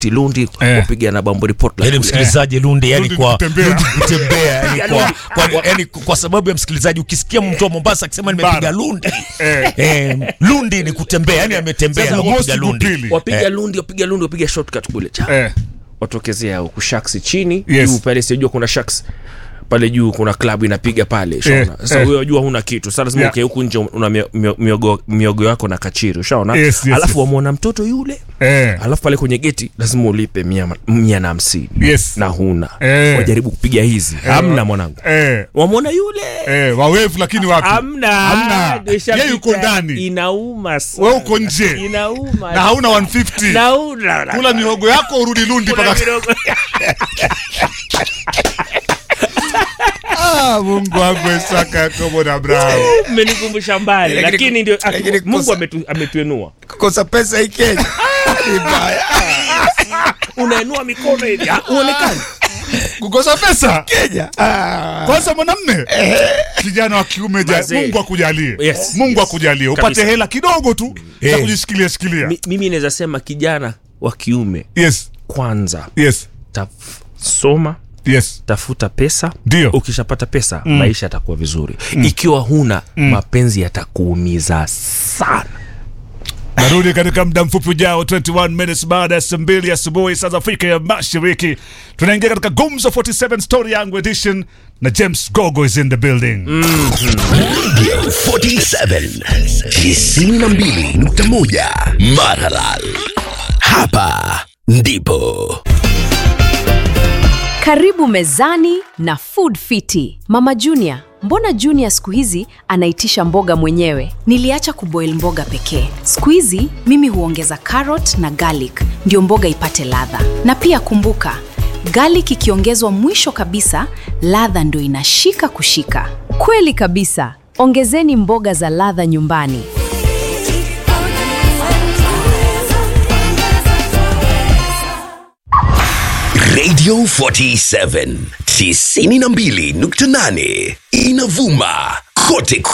Lundi Eh. wapiga na Bamburi Portland. yani msikilizaji Lundi yani Lundi kwa kutembea. Lundi kutembea yani kwa, Lundi. kwa, yani kwa sababu ya msikilizaji ukisikia mtu wa Mombasa akisema nimepiga Bara. Lundi Eh. eh, Lundi ni kutembea yani ametembea Sasa ndio mosi kupiga Lundi kupili. wapiga Lundi, wapiga Lundi, wapiga shortcut kule cha Eh. watokezea huku shaks chini Yes. juu pale, sijajua kuna shaks pale juu, kuna klabu inapiga pale, shaona. Sasa eh. wewe wajua huna kitu, sasa lazima Yeah. ukae huku nje, una mio- mio- miogo miogo yako na kachiri, ushaona. Yes, yes, Alafu yes. wamwona mtoto yule Eh. alafu pale kwenye geti lazima ulipe mia, mia na hamsini Yes. na huna Eh. wajaribu kupiga hizi hamna mwanangu Eh. wamwona yule Eh, wawevu lakini wapi? hamna Hamna. Ndio ishapita. Yeye yuko ndani. inauma sana. Wewe uko nje. inauma Na hauna 150. nauna Kula mihogo yako urudi Lundi Kula paka. mihogo. Ah, Mungu wangu Isaka Yakobo na Abrahamu. mmenikumbusha mbali Lakini- lakini ndio lakini Mungu kosa- ametu- ametuenua kukosa pesa hii Kenya ni mbaya unaenua mikono hivi ah, uonekani Kukosa pesa. Kenya ah. Kwanza mwanamme. Kijana wa kiume ja, Mazee. Mungu akujalie. Yes, Mungu yes. akujalie. Upate Kabisa. hela kidogo tu za Eh. kujishikilia shikilia. Mi- mimi naweza sema kijana wa kiume Yes. kwanza Yes. taf, soma Yes. tafuta pesa Ndio. ukishapata pesa maisha yatakuwa vizuri ikiwa huna mapenzi yatakuumiza sana narudi katika muda mfupi ujao 21 minutes baada ya saa mbili asubuhi saa za afrika ya mashariki tunaingia katika gumzo 47 story yangu edition na james gogo is in the building 47 92.1 Maralal. Hapa ndipo Karibu mezani na Food Fiti. Mama Junior, mbona Junior siku hizi anaitisha mboga mwenyewe? Niliacha kuboil mboga pekee. Siku hizi mimi huongeza carrot na garlic ndio mboga ipate ladha. Na pia kumbuka, garlic ikiongezwa mwisho kabisa, ladha ndio inashika kushika. Kweli kabisa. Ongezeni mboga za ladha nyumbani. Radio 47 92.8 inavuma kote